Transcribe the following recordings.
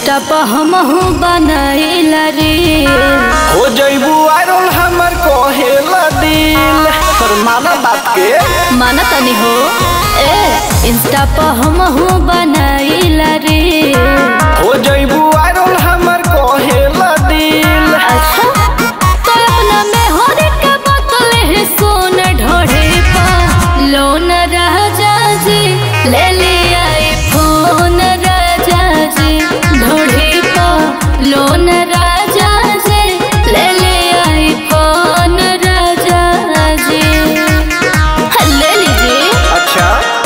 Insta पर हम बनाइला रे हो जइबू वायरल हमर कहेला दिल पर माना बात के माना तनी हो ए इंस्टा पर हम बनाइला रे हो जइबू वायरल हमर कहेला दिल अच्छा तो अपना में होने के बतले है सोन ढोढ़े पा लोन राजा जी ले लिया फोन राजा जी ढोढ़े पा लोन राजा जी ले लिया फोन राजा जी ले लीजिए अच्छा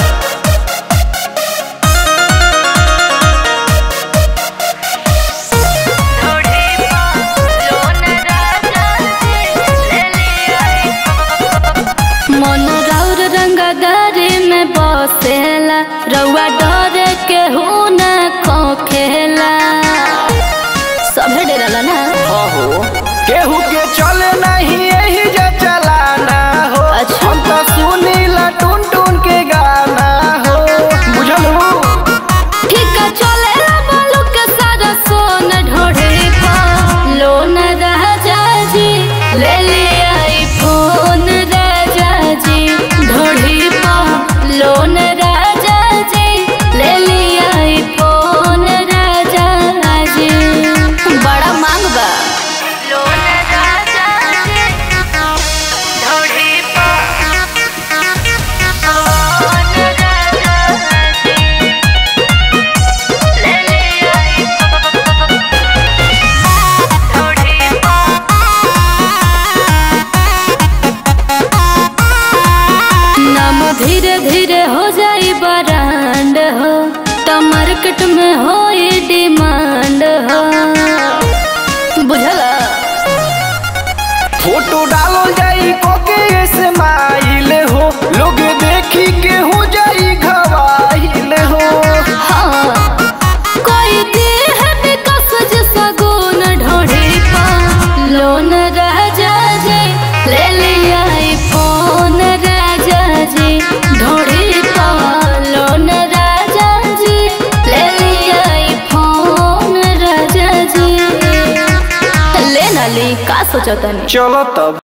मन राउर रंगदारी में बसेला रउआ डर के हो न खोखेला सभे डरला ना हाँ हो केहू के चले नहीं यही जे चलाना हो अच्छा। हम तो सुनीला टून टून के गाना हो बुझल हो ठीक है चले बालू के सारा सोन ढोढ़े पा लोन राजा जी ले लिया फोन राजा जी ढोढ़ी पा लोन राजा जी ले लिया फोन राजा जी बड़ा मांग बा लोन राजा जी ढोढ़ी पा लोन राजा जी ले लिया ढोढ़ी पा नाम धीरे धीरे हो जाई बरांड हो तो मार्केट में हो डिमांड हो बुझला फोटो डालो जाई कोके स्माइल हो लोग देखी के हो जाई घवाइल हो हाँ कोई देह विकास जैसा गुण ढोढ़े पा लोन राजा जी ले लिया फोन राजा जी ढोढ़े पा लोन राजा जी ले लिया फोन राजा जी ले ना ली का सोचतनी चलो तब